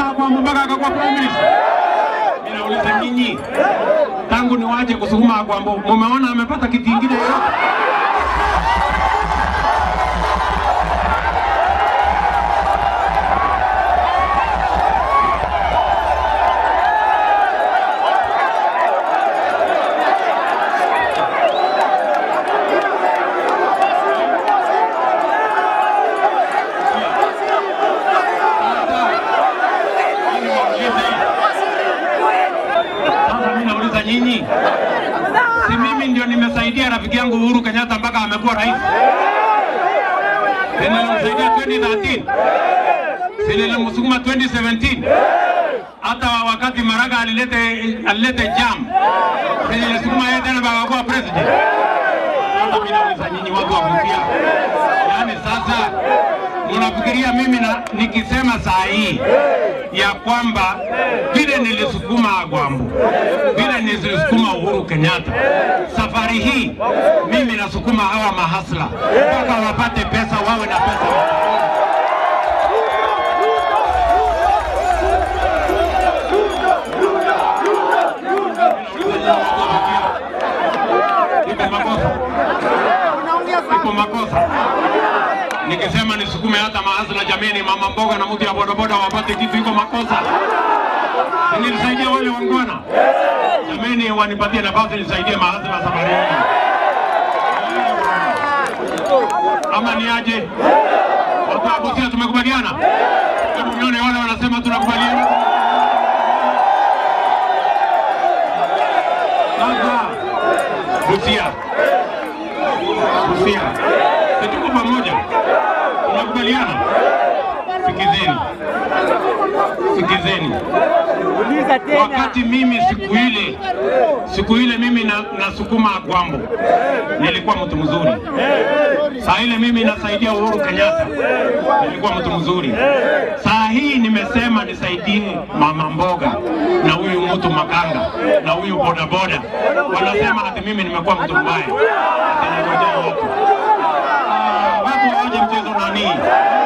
kusukuma Agwambo mpaka akakuwa prime minister? Mimi nauliza nyinyi, tangu niwache kusukuma Agwambo, mumeona amepata kiti kingine yoyote? Sasa mimi nauliza nyinyi, si mimi ndio nimesaidia rafiki yangu Uhuru Kenyatta mpaka amekuwa rais? Si nilimsaidia 2013? Si nilimsukuma 2017? Hata wakati Maraga alilete alilete jam, si nilisukuma yeye tena mpaka akakuwa president? Sasa mimi nauliza nyinyi watu wa Busia, yaani sasa mnafikiria mimi na, nikisema saa hii ya kwamba vile nilisukuma Agwambo, vile nilisukuma Uhuru Kenyatta, safari hii mimi nasukuma hawa mahasla mpaka wapate pesa, wawe na pesa. Iko makosa, iko makosa nikisema nisukume hata mahasla, jameni, mama mboga na mtu ya bodaboda wapate kitu, iko makosa? Si nilisaidia wale wangwana, jameni, wanipatie nafasi nisaidie mahasla safari hii, ama ni aje? Watu wa Busia tumekubaliana? Hebu nione wale wanasema tunakubaliana. Sasa Busia, Busia, si tuko pamoja? Tunakubaliana? Sikizeni, sikizeni. Uliza tena. Wakati mimi siku ile siku ile mimi na, nasukuma Agwambo nilikuwa mtu mzuri. Saa ile mimi nasaidia Uhuru Kenyatta nilikuwa mtu mzuri. Saa hii nimesema nisaidie mama mboga na huyu mtu makanga na huyu bodaboda, wanasema ati mimi nimekuwa mtu mbaya. Ati nangojea watu. Ah, watu waje mchezo nani?